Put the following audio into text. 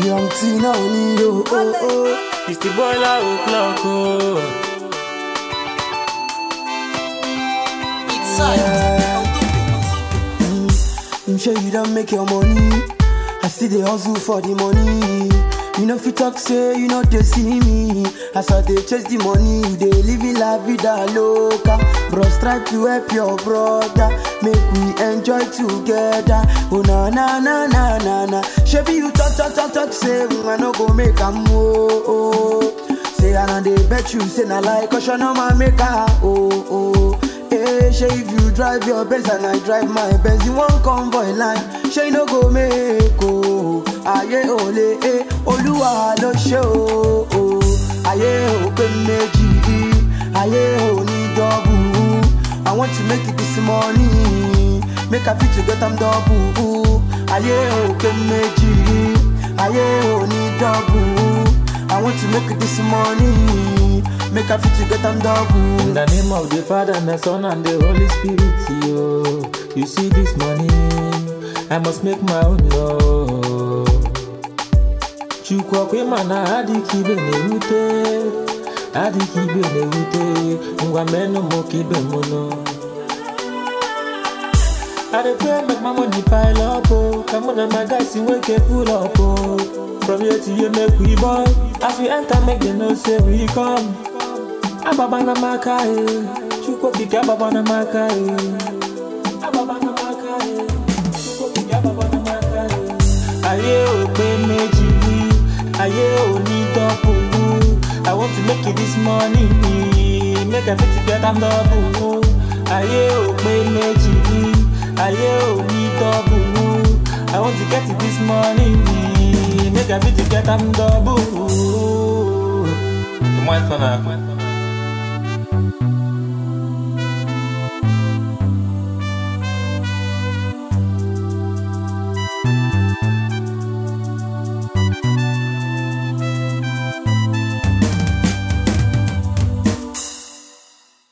Young Tina Oniyo, oh oh. It's the boiler o'clock, oh. I'm sure you don't make your money. I still dey hustle for the money. You know fit talk say you know they see me. As I dey chase the money, you dey living la vida loca. Bros try to help your brother, make we enjoy together. Oh na na na na na na. Shebi you talk talk talk talk say mm, I no go make am oh oh. Say I know dey bet you say na like caution no man make her oh oh. Hey, say if you drive your Benz and I drive my Benz, you want convoy line. Say no go make oh, aye ole eh, Olúwa ló ṣe o o. Ayé ò pé méjì, ayé ò ní double. I want to make it this morning, make I fit to get am double. Ayé ò pé méjì, ayé ò ní double. I want to make it this morning, make I fit to get am double. In the name of the Father, and the Son, and the Holy Spirit, yo. You see this money, I must make my own law. Chukwu kwe mana adịka ibe na-ewute adịka ibe na-ewute ngwa menụ m ka ibe m nọ I dey pray make my money pile up oh Come on and my guys in wake full up oh From here to here make we boy As we enter make them know say we come Ababa na maka eh Chukwu okike ababa na maka eh Ababa na maka eh Chukwu okike ababa na maka eh Ayé ò pé méjì Ayé ò ní dọ́pù I want to make it this morning Make I fit get am double Ayé ò pé méjì Ayé ò ní dọ́pù I want to get it this morning Make I fit get am double The one son